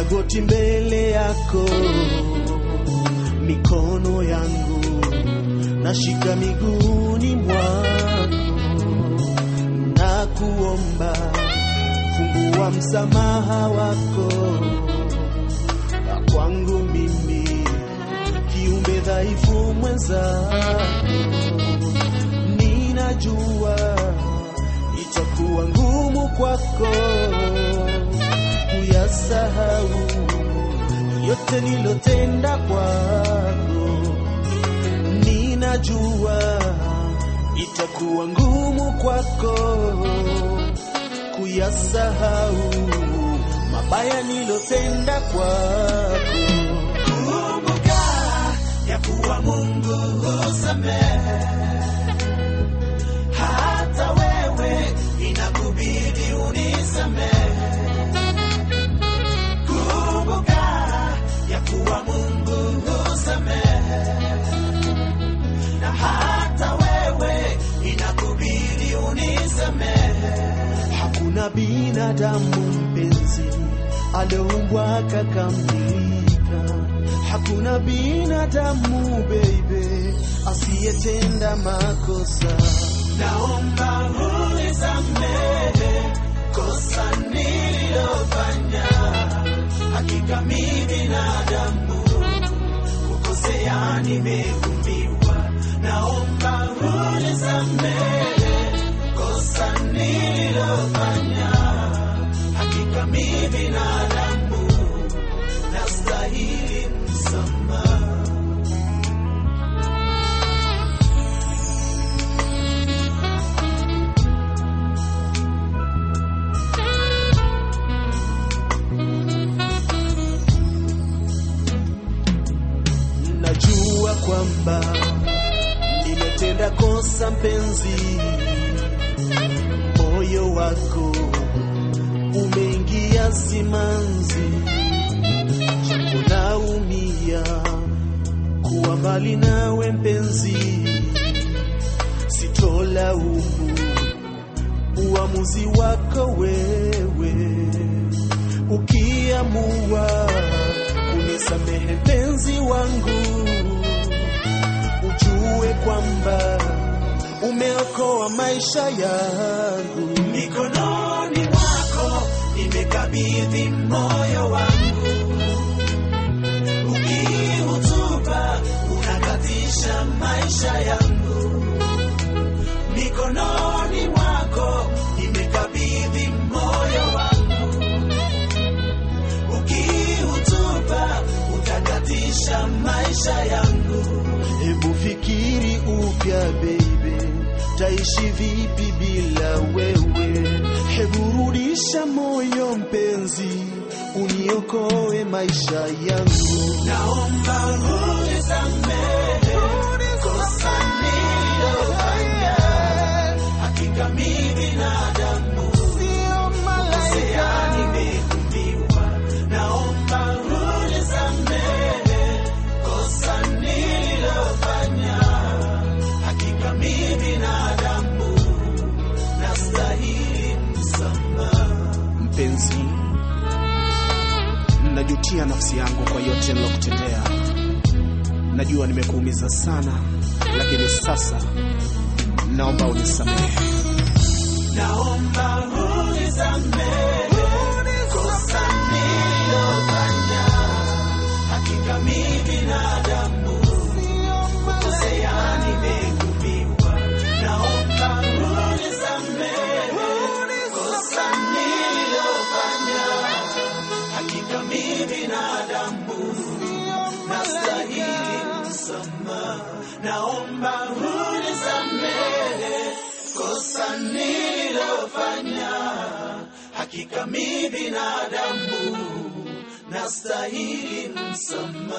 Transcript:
goti mbele yako, mikono yangu nashika miguuni mwako, na kuomba fungua msamaha wako kwangu mimi kiumbe dhaifu mwenzako, ninajua itakuwa ngumu kwako kuyasahau yote nilotenda kwako, ninajua itakuwa ngumu kwako kuyasahau mabaya nilotenda kwako. Kumbuka ya kuwa Mungu husamehe, hata wewe inakubidi unisamehe. Kumbuka ya kuwa Mungu husamehe, na hata wewe inakubidi unisamehe. Hakuna binadamu mpenzi alioumbwa kakamilika. Hakuna binadamu baby asiyetenda makosa. Naomba unisamehe kosa nililofanya. Hakika mi binadamu kukosea, nimeumbiwa. Naomba unisamehe kosa nililofanya. Hakika mi binadamu nastahili msamaha. Najua kwamba nimetenda kosa mpenzi, moyo wako umeingia simanzi, japo naumia kuwa mbali nawe mpenzi, sitolaumu uamuzi wako wewe, ukiamua unisamehe mpenzi wangu, ujue kwamba umeokoa maisha yangu. Mikononi mwako nimekabidhi moyo wangu, ukiutupa unakatisha maisha yangu. Mikononi mwako nimekabidhi moyo wangu, ukiutupa utakatisha maisha yangu. Hebu fikiri upya baby, taishi vipi bila wewe? Hebu rudisha moyo mpenzi, uniokoe maisha yangu. Naomba unisamehe kosa nililofanya. Hakika mi binadamu kukosea, nimeumbiwa. Naomba unisamehe kosa nililofanya. Hakika mi binadamu nastahili msamaha. Mpenzi, najutia nafsi yangu kwa yote nilokutendea. Najua nimekuumiza sana, lakini sasa naomba unisamehe. Naomba unisamehe kosa nililofanya. Hakika mi binadamu kukosea, nimeumbiwa. Naomba unisamehe kosa nililofanya. Hakika mi binadamu nastahili msamaha. Naomba unisamehe kosa nililofanya. Hakika mi binadamu nastahili msamaha.